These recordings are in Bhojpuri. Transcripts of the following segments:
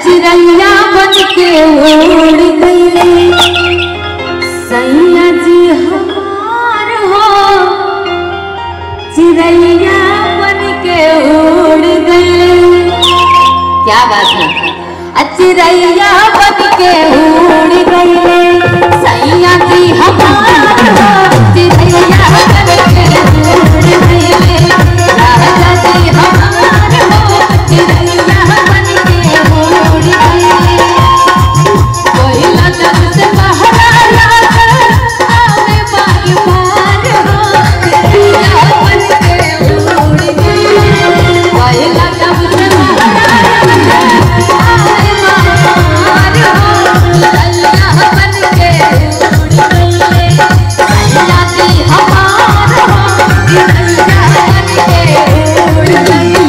चिड़ैया बन के उड़ गईले सैया जी हमार हो चिड़ैया बन के उड़ गईले क्या बात है आ चिड़ैया बन के उड़ गईले सैया जी हमार हो चिड़ैया बन के उड़ गईले राजा जी हमार हो चिड़ैया बन के उड़ गईले कोयला जब से बहरा लाकर आवे बारी बार हो चिड़ैया बन के उड़ गईले कोयला जब से बहरा लाकर आवे बारी बार हो चिड़ैया बन के उड़ गईले सैया जी हमार हो चिड़ैया बन के उड़ गईले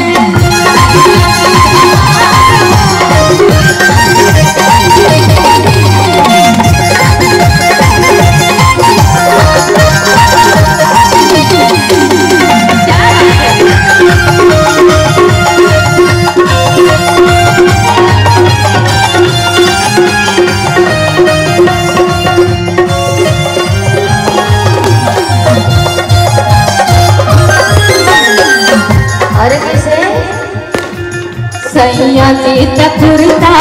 और कैसे सैया जी तकुरता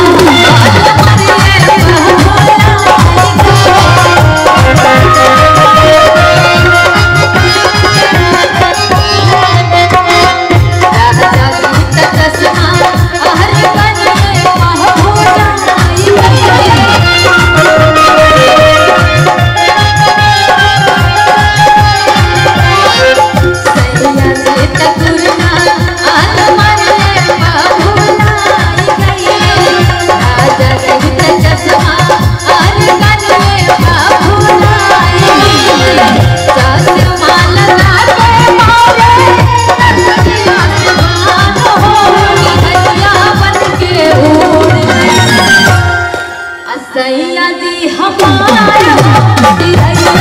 सैया जी हमारा